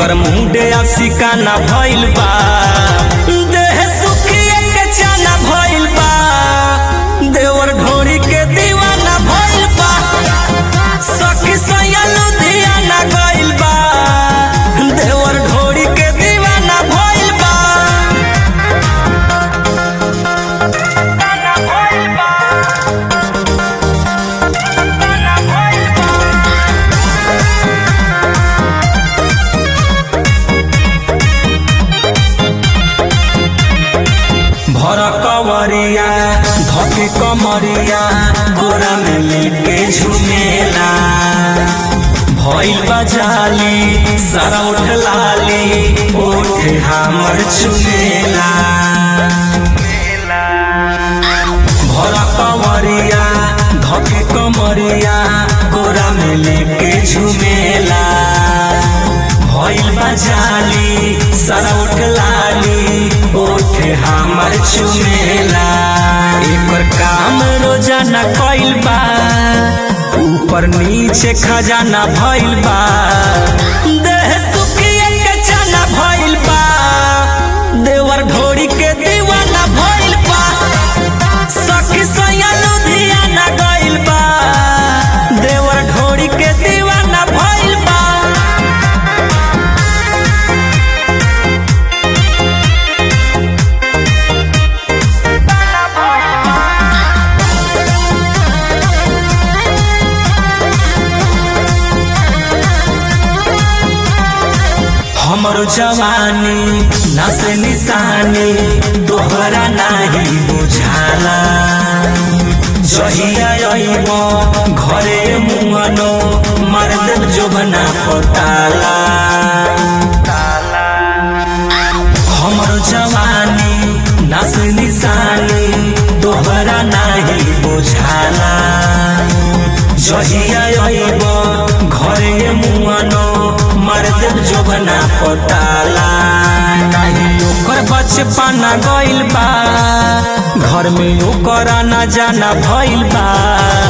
एकर मुंडे सिकाना भइल बा देह सुखिए के चाना भइल बा देवर ढोरी के दीवाना भइल बा सखी सैया लुधियाना गइल बा देवर ढोरी के दीवाना भइल बा भर कवरिया धके कमरिया गोरा में लेके झुमेला भइल बजाली सारा उठ लाली ओठ हमर चुमेला भर कवरिया धके कमरिया गोरा में लेके झुमेला भइल बजाली सारा उठ लाली ओठ हमर चुमेला एकर काम रोजाना कइल बा ऊपर नीचे खजाना भइल बा देह सुखिए के चना भइल बा देवर ढोरी के दीवाना भइल बा सखी सैया लुधियाना गइल बा देवर ढोरी के दीवाना भइल बा हमर जवानी नस निशानी तोहरा नाही बुझाला जहिया अइब घरे मुअनो मर्द जोबना पटाला हमर जवानी नस निशानी तोहरा नाही बुझाला जहिया अइब घरे मुअनो मर्द जोबना पटाला नाही ओकर बचपना गइल बा घर में ओकर आना जाना भइल बा